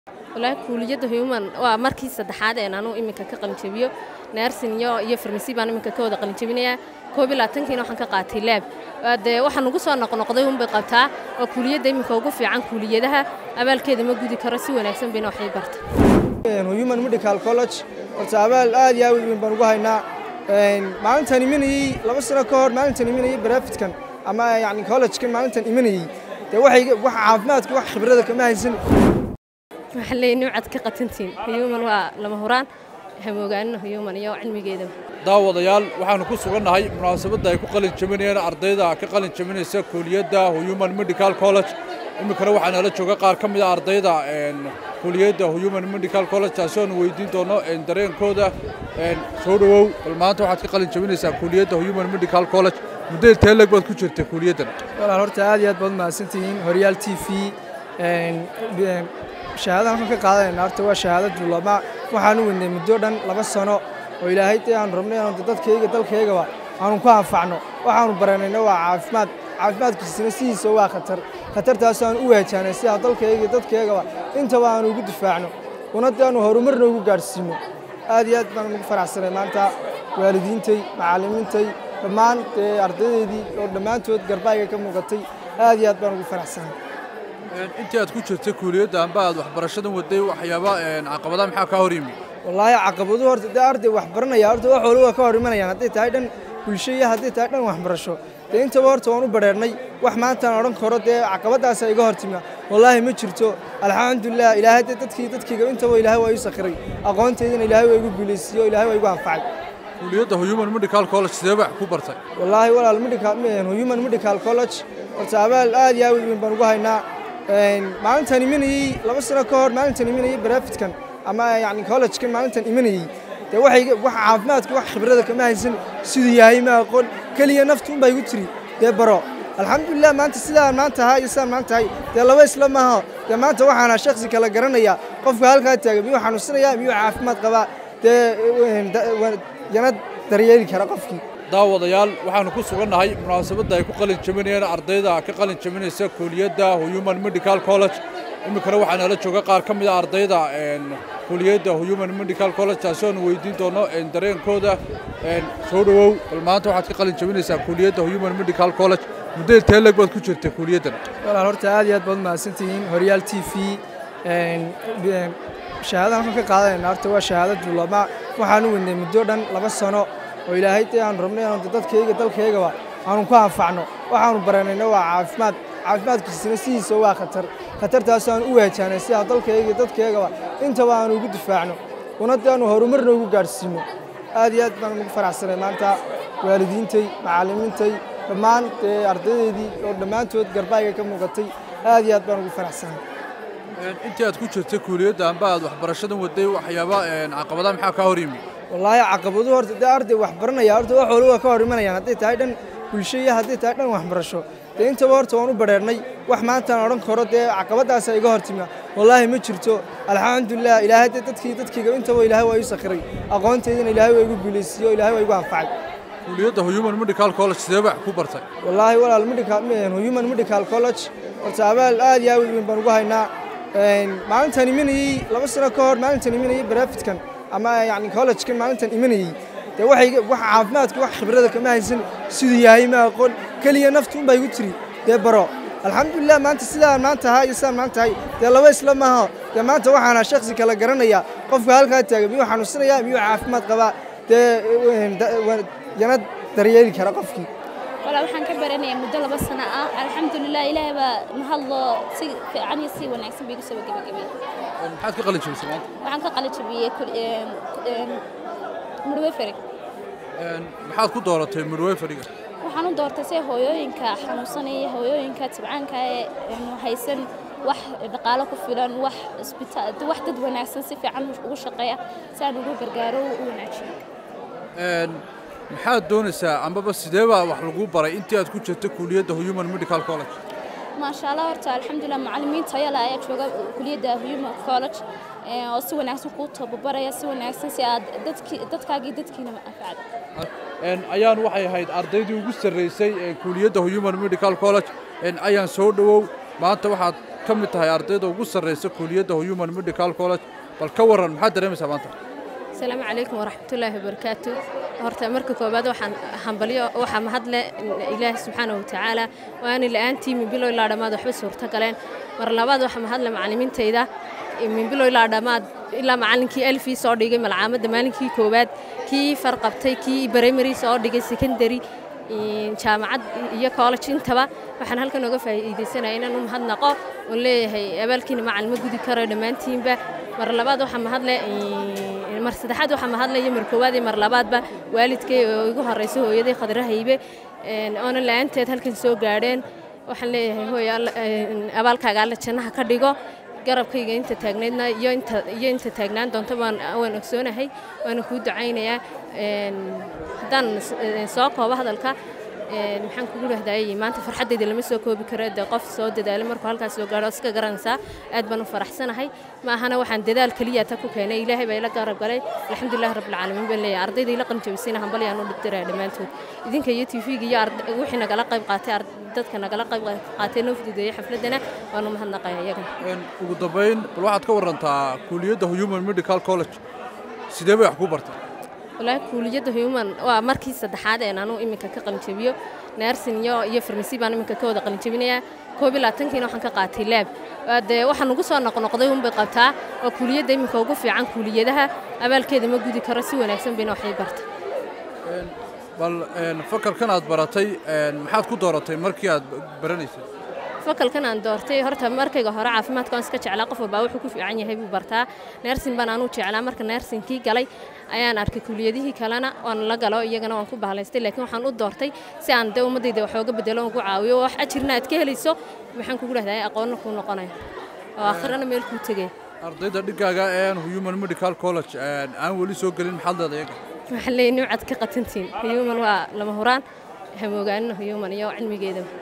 walaahi kuuliyadda human waa markii saddexaad een anuu iminka ka qalinjabiyo naarsin iyo iyo farmasi baan iminka ka wada qalinjabinayaa koob iyo labaatankiina waxaan ka qaatay laab dee waxaan ugu soo noqnoqday unbay qabtaa waa kuuliyadda iminka ugu fiican kuuliyadaha abaalkeeda ma gudi karo si wanaagsan bayna waxay barta human medical college horta abaal aad iyo aad weyn baan ugu haynaa maalintan imanayey laba sano ka hor maalintan imanayey barafidkan ama yani collegekan maalintan imanayey dee waxay wax caafimaadka wax khibrada kama haysan waxaan leeyahay nimcad ka qatantiin human waa lama huraan hamoogaanina human iyo cilmigeeda daawadayaal waxaanu ku sugannahay munaasabadda ay ku qalin jabinayeen ardayda ka qalin jabinaysa kuuliyadda human medical college iminkana waxaa nala jooga qaar ka mid a ardayda kuliyadda human medical college taasi oonu weydiin doono dareenkooda soo dhowow bal maanta waxaad ka qalin jabinaysaa kuliyadda human medical college muddo teeleg baad ku jirta kuliyaddan walaal horta aad iyo aad baad mahadsantihiin horyaal t v shahaadadan waxaan ka qaadanayna horta waa shahaado duulama waxaan u weynay muddo dhan laba sano oo ilaahay dee aanu rabnay inaanu dadkayga dalkaygaba aanu ku anfacno waxaanu baranayna waa caafimaad caafimaadkiisina sidiisa waa khatar khatartaas aan u waajahnay si aan dalkayga dadkaygaba intaba aanu ugu difaacno una dee aanu horumarna ugu gaadhsiino aad iyo aad baan ugu faraxsanay maanta waalidiintay macallimiintay dhammaan dee ardaydeydii oo dhammaantood garbaayga ka muuqatay aad iyo aad baan ugu faraxsanay intii aad ku jirtay kuuliyadda amba aad waxbarashadan waday waxyaaba caqabadaha maxaa kaa hor yimi wallaahi caqabaduhu horta dee arday wax baranaya horta wax walba waa ka hor imanayaan hadday tahay dhan bulsho iyo hadday tahay dhan waxbarasho dee intaba horta waan u badheernay wax maantaan odhan karo dee caqabadaasa iga hor timi wallaahi ma jirto alxamdulilah ilaahay dee dadkii dadkiiga intaba ilaahay waa ii sakhiray aqoontaydina ilaahay waa igu guulaysiiyo ilaahay waa igu anfacay kuuliyadda human medical college sidee wax ku bartay wallaahi walaal medical human medical college horta abaal aad iyo aad weyn baan ugu haynaa maalintan imanayey laba sano ka hor maalintan imanayey barafidkan ama yani collegekan maalintan imanayey dee waxay wax caafimaadka wax khibrada kama haysan siduu yahay ma aqoon keliya naftu unbaa igu tiri dee baro alxamdulilah maanta sidaan maanta ahaa iyo sidaan maanta ahay dee laba isla maaha dee maanta waxaana shaksi kala garanaya qofka halkaa taagan miyuu xanuunsanaya miyuu caafimaad qabaa dee yana daryeeli kara qofkii daawadayaal waxaanu ku sugannahay munaasabadda ay ku qalin jabinayeen ardayda ka qalin jabinaysa kuuliyadda human medical college iminkana waxaa nala jooga qaar ka mid a ardayda kuliyadda human medical college taasi oonu weydiin doono dareenkooda soo dhowow bal maanta waxaad ka qalin jabinaysaa kuuliyadda human medical college muddo teeleg baad ku jirta kuuliyaddan walaal horta aad iyo aad baad mahadsantihiin horyaal t v shahaadadan waxaan ka qaadanayna horta waa shahaado duulama waxaan u weynay muddo dhan laba sano oo ilaahay dee aanu rabnay inaanu dadkayga dalkaygaba aanu ku anfacno waxaanu baranayna waa caafimaad caafimaadkiisina sidiisa waa khatar khatartaas aan u waajahnay si aan dalkayga dadkaygaba intaba aanu ugu difaacno una dee aanu horumarna ugu gaadhsiino aad iyo aad baan ugu faraxsanay maanta waalidiintay macallimiintay dhammaan dee ardaydeydii oo dhammaantood garbaayga ka muuqatay aad iyo aad baan ugu faraxsanay intii aad ku jirtay kuuliyadda amba aad waxbarashadan waday waxyaaba caqabadaha maxaa kaa hor yimi wallaahi caqabaduhu horta dee arday wax baranaya horta wax walba waa ka hor imanayaan hadday tahay dhan bulsho iyo hadday tahay dhan waxbarasho dee intaba horta waan u badheernay wax maantaan odhan karo dee caqabadaasa iga hor timi wallaahi ma jirto alxamdulilah ilaahay dee dadkii dadkiiga intaba ilaahay waa ii sakhiray aqoontaydina ilaahay waa igu guulaysiiyo ilaahay waa igu anfacay kuuliyadda human medical college sidee wax ku bartay wallaahi walaal medical human medical college horta abaal aad iyo aad weyn baan ugu haynaa maalintan imanayey laba sano ka hor maalintan imanayey barafidkan ama yani collegekan maalintan imanayey dee waxay wax caafimaadka wax khibrada kama haysan siduu yahay ma aqoon keliya naftu unbaa igu tiri dee baro alxamdulilah maanta sidaan maanta ahaa iyo sidaan maanta ahay dee laba isla maaha dee maanta waxaana shaksi kala garanaya qofka halkaa taagan miyuu xanuunsanaya miyuu caafimaad qabaa dee yana daryeeli kara qofkii walaa waxaan ka baranayaa muddo laba sano ah alxamdulilah ilaahay baa mahadlo si fiican iyo si wanaagsan bay igu soo gebagabay maxaad ka qalin jabisay maanta waxaan ka qalin jabiyey midweferi maxaad ku dooratay midweferiga waxaan u doortay si hooyooyinka xanuunsanaya hooyooyinka tibcaanka ee haysan wax dhaqaalo ku filan wax isbitaal wax dad wanaagsan si fiican ugu shaqeeya si aan ugu gargaaro u wanaajiyo maxaad doonaysaa ambaba sidee baa wax lagu baray intii aad ku jirta kuuliyadda human medical college maasha allah horta alxamdulilah macallimiin tayo leh ayaa jooga kuliyadda human college oo si wanaagsan kuu tababaraya si wanaagsan si aad dadkaagii dadkiina anfacdo ayaan waxay ahayd ardaydii ugu sarraysay ee kuuliyadda human medical college ayaan soo dhowow maanta waxaad ka mid tahay ardayda ugu sarraysa kuuliyadda human medical college bal ka warran maxaad dareemaysaa maanta asalaamu calaykum waraxmatullaahi wabarakaatu horta marka koowaad waxaan hambalyo waxaa mahadle ilaahi subxaanahu watacaala waani la'aantii min bilow ilaa dhammaad waxba suurto galeen mar labaad waxaa mahadle macallimiintayda min bilow ilaa dhammaad ilaa macallinkii alfii soo dhigay malcaamadda maalinkii koowaad kii farqabtay kii primary soo dhigay secondary jaamacad iyo college intaba waxaan halkan oga faa'iidaysanaya inaan u mahadnaqo oon leeyahay abaalkiina macalin ma gudi karo dhammaantiinba mar labaad waxaa mahadle mar saddexaad waxaa mahadle iyo mar koowaad iyo mar labaadba waalidkay oo igu horeysa hooyaday khadra haybe oona la'aanteed halkan soo gaadheen waxaan leeyahay hooy abaalkaaga alle jannaha ka dhigo garabkayga inta taagnaydna iyo inta iyo inta taagnaan doonto waan waan ogsoonahay waana kuu ducaynayaa haddaan soo koobo hadalka maxaan kugu dhahdayay maanta farxaddayda lama soo koobi karo dee qof soo dadaalay markuu halkaas soo gaadho iska garanaysaa aad baan u faraxsanahay ma ahana waxaan dadaal keliya ta ku keenay ilaahay baa ila garab galay alxamdulillahi rabbilcaalamiin baan leeyahay ardayda ila qalinjabisayna hambalyaan u dhigdiraya dhammaantood idinka iyo tv-ga iyo wixii nagala qayb qaatay dadka nagala qayb qaatay noo fududeeyey xafladdana waan u mahadnaqaya iyaga ugu dambayn bal waxaad ka warrantaa kuuliyadda human medical college sidee bay wax ku bartay walaahi kuuliyadda human waa markii saddexaad een anuu iminka ka qalinjabiyo nersin iyo iyo farmasi baan iminka ka wada qalinjabinayaa koob iyo labaatankiina waxaan ka qaatay laab dee waxaa nugu soo noqnoqday unbay qabtaa waa kuuliyadda iminka ugu fiican kuuliyadaha abaalkeeda ma gudi karo si wanaagsan bayna waxay bartay bal fakalkan aad baratay maxaad ku dooratay markii aad baranaysay fakalkan aan doortay horta markayga hore caafimaadka waan iska jeclaa qof walbaa wuxuu ku fiican yahay buu bartaa neersin baan anuu jeclaa marka neersinkii galay ayaan arkay kuuliyadihii kalena waan la galo iyagana waan ku bahalaystay laakiin waxaan u doortay si aan dee ummaddayda waxooga bedelo ugu caawiyo wax ajirna aad ka helayso maxaan kugu dhahday aqoonna kuu noqonaya oo aakhirana meel kuu tegaya ardayda dhigaaga ee human medical college aan weli soo gelin maxaad leedahay iyaga waxaan leeyahay nimcad ka qatantiin human waa lama huraan hamoogaanina human iyo cilmigeeda